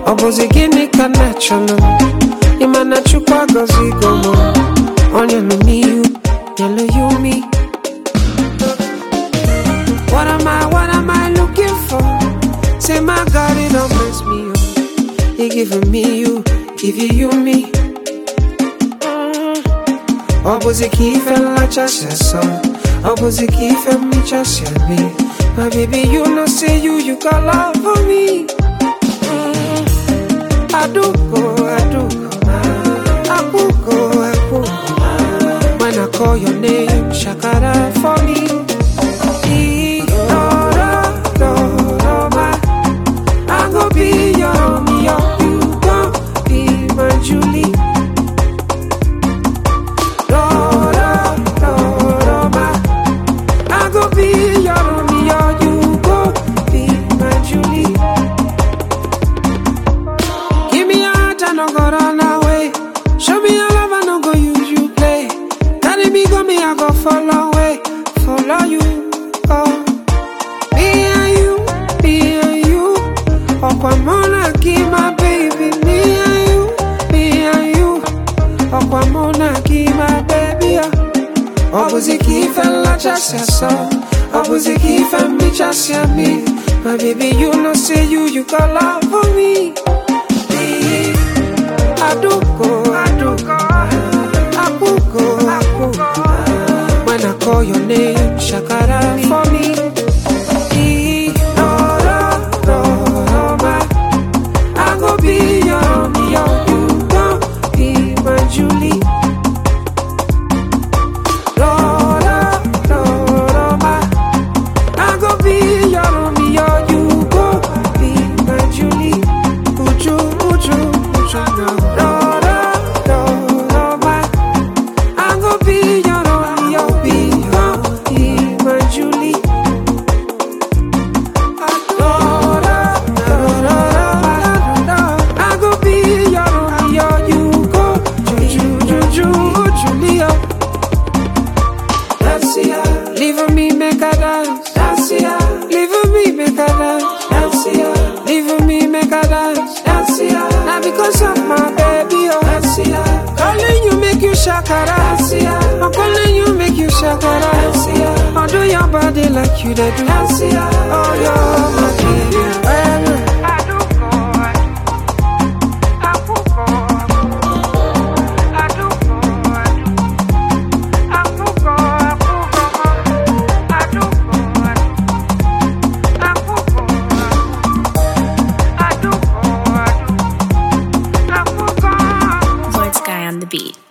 ọ bụzi gịnị ka na-achọnụ ịma na chukwu agọzigo m ọ nyelụ m ihu nyelụ ya umi What am I, what am I looking for? Say my God, it don't mess me up. He giving me you, give you you me. Ọ bụzi ka ife nlachasị asọ Ọ bụzi ka ife mmechasị ame My baby, you know say you, you got love for me Mm. Aduko, aduko Akuko, akuko When I call your name, shakara for me Irororoma. I go be your Romeo, you gon' be my Julie Dorororoma. I go be your Romeo, you go be my Julie. Give me your heart, I no go run away. Show me your love, I no go use you play. Carry me, go me, I go follow away, follow you. Oh, me and you, me and you. Okwamona, give my baby, me and you, me and you. Okwamona, give my baby. Oh. Ọ bụzi ka ife nlachasị asọ Ọ bụzi ka ife mmechasị amị My baby you know say you you got love for me Aduko Aduko Akuko Akuko When I call your name Shakara for me Irororoma. I go be your Romeo You gon' be my Julie Dorororoma. I go be your Romeo, you go be my Julie. Uju, uju, uju now. Dorororoma. I go be your Romeo, be your, be my Julie. Dorororoma. I go be your Romeo, you go Juju, Juju, Julia. Dancia, leave me make a dance. Dancia, leave me make a dance. Dancia, leave me make a dance. Dancia, now because of my baby, oh. Dancia, calling you make you shakara. Dancia, I'm calling you make you shakara. Dancia, I'll do your body like you they do. Dancia, oh you're my baby. Lord Sky on the beat.